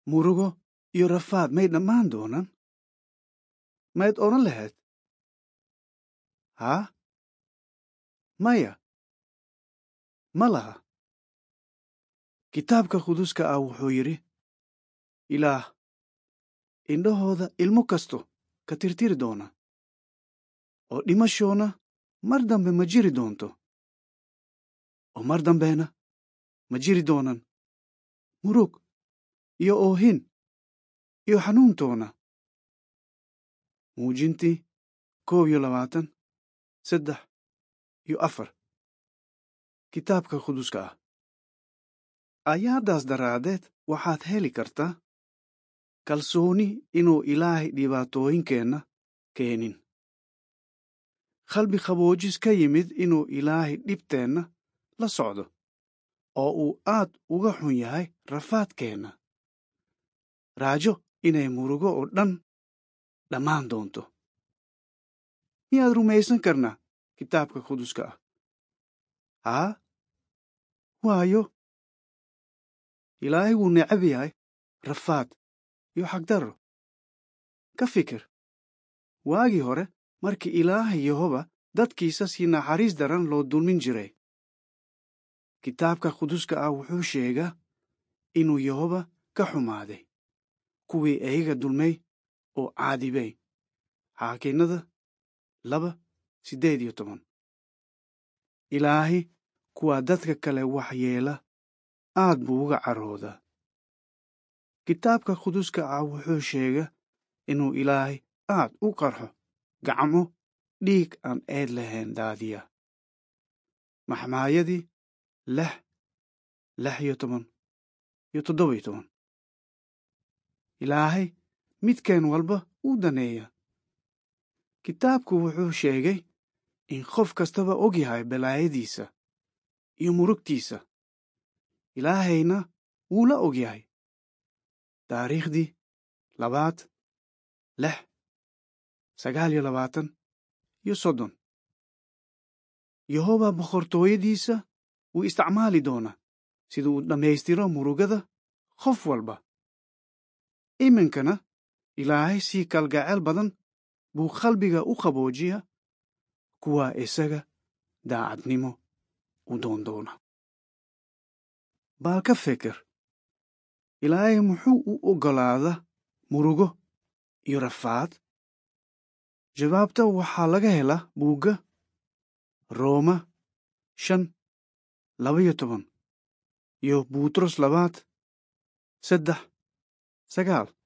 murugo iyo rafaad may dhammaan doonaan mayd odhan lahayd haa maya ma laha kitaabka quduska ah wuxuu yidhi ilaah indhahooda ilmo kasto ka tirtiri doona oo dhimashoona mar dambe ma jiri doonto oo mar dambena ma jiri doonan murug iyo oohin iyo xanuuntoona muujintii koob iyo labaatan saddex iyo afar kitaabka quduska ah ayaaddaas daraaddeed waxaad heli kartaa kalsooni inuu ilaahay dhibaatooyinkeenna keenin qalbi qaboojis ka yimid inuu ilaahay dhibteenna la socdo oo uu aad uga xun yahay rafaadkeenna raajo inay murugo oo dhan dhammaan doonto miyaad rumaysan karnaa kitaabka quduska ah haa waayo ilaahay wuu necab yahay rafaad iyo xagdarro ka fikir waagii hore markii ilaahay yehoba dadkiisa si naxariis daran loo dulmin jiray kitaabka quduska ah wuxuu sheegaa inuu yehoba ka xumaaday kuwii eyaga dulmay oo caadibay xaakinnada laba siddeed iyo toban ilaahay kuwaa dadka kale waxyeela aad buu uga caroodaa kitaabka quduska ah wuxuu sheegaa inuu ilaahay aad u qarxo gacmo dhiig aan eed lahayn daadiya maxmaayadii lix lix iyo toban iyo toddoba iyo toban ilaahay midkeen walba uu daneeya kitaabku wuxuu sheegay in qof kastaba og yahay balaayadiisa iyo murugtiisa ilaahayna wuu la og yahay taariikhdii labaad lix sagaal iyo labaatan iyo soddon yehoba boqortooyadiisa wuu isticmaali doonaa sida uu dhammaystiro murugada qof walba iminkana ilaahay sii kalgaceel badan buu qalbiga u qaboojiya kuwaa isaga daacadnimo u doondoona baal ka fikir ilaahay muxuu u oggolaada murugo iyo rafaad jawaabta waxaa laga helaa buugga rooma shan labaiyo toban iyo buutros labaad saddex sagaal